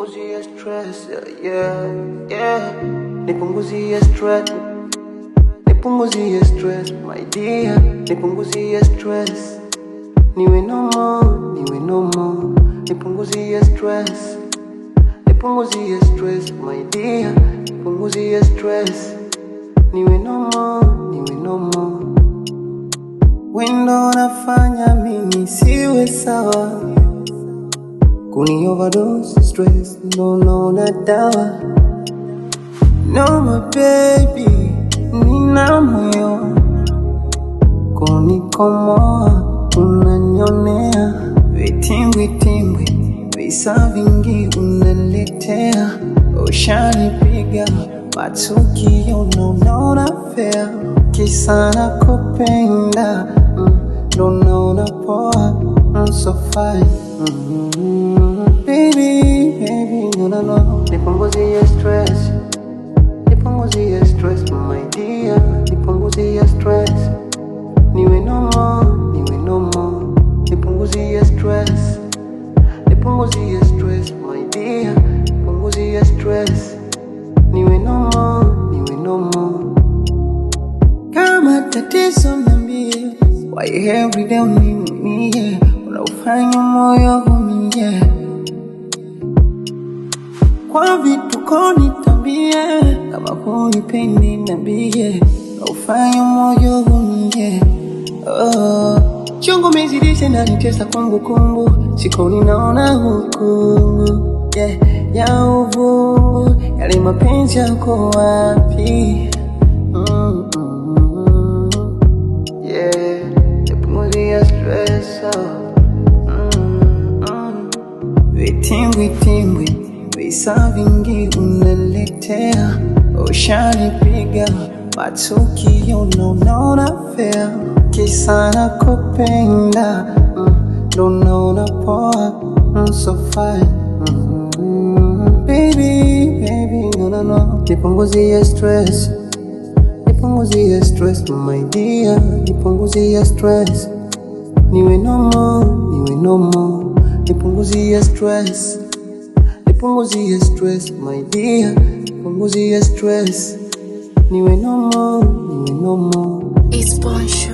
nipunguzie stress, yeah, yeah. Nipunguzie stress, nipunguzie stress, my dear. Nipunguzie stress, niwe no more, niwe no more. Nipunguzie stress, nipunguzie stress, my dear. Nipunguzie stress, niwe no more, niwe no more. Wendo nafanya mimi siwe sawa Kuni overdose stress no no na dawa No my baby nina moyo kunikomoa unanyonea vitimbwi timbwi visa vingi unaletea ushanipiga matukio nonaona fea kisa na kupenda mm, ndo naona poa mm, so fine mm, baby baby no no no nipunguzie stress nipunguzie stress my dear nipunguzie stress niwe no more niwe no more nipunguzie stress nipunguzie stress my dear nipunguzie stress niwe no more niwe no more kama tatizo niambie why every day uniniumie unaufanya moyo umie kwa vituko nitambie kama hunipendi niambie unaufanya moyo umie oh. chungu mezidisha nanitesa kwangu kungu siko ninaona hukungu yeah, ya uvungu yale mapenzi yako wapi mm, mm, yeah, nipunguzie stress oh. mm, mm. Vitimbwi timbwi visa vingi unaletea, ushanipiga matukio nonaona fea, kisa na kupenda mm, ndo naona poa mm, so fine mm, baby baby no no no, nipunguzie stress nipunguzie stress my dear, nipunguzie stress niwe no more, niwe no more, nipunguzie stress, nipunguzie stress my dear, nipunguzie stress, niwe no more, niwe no more. It's Bonsho.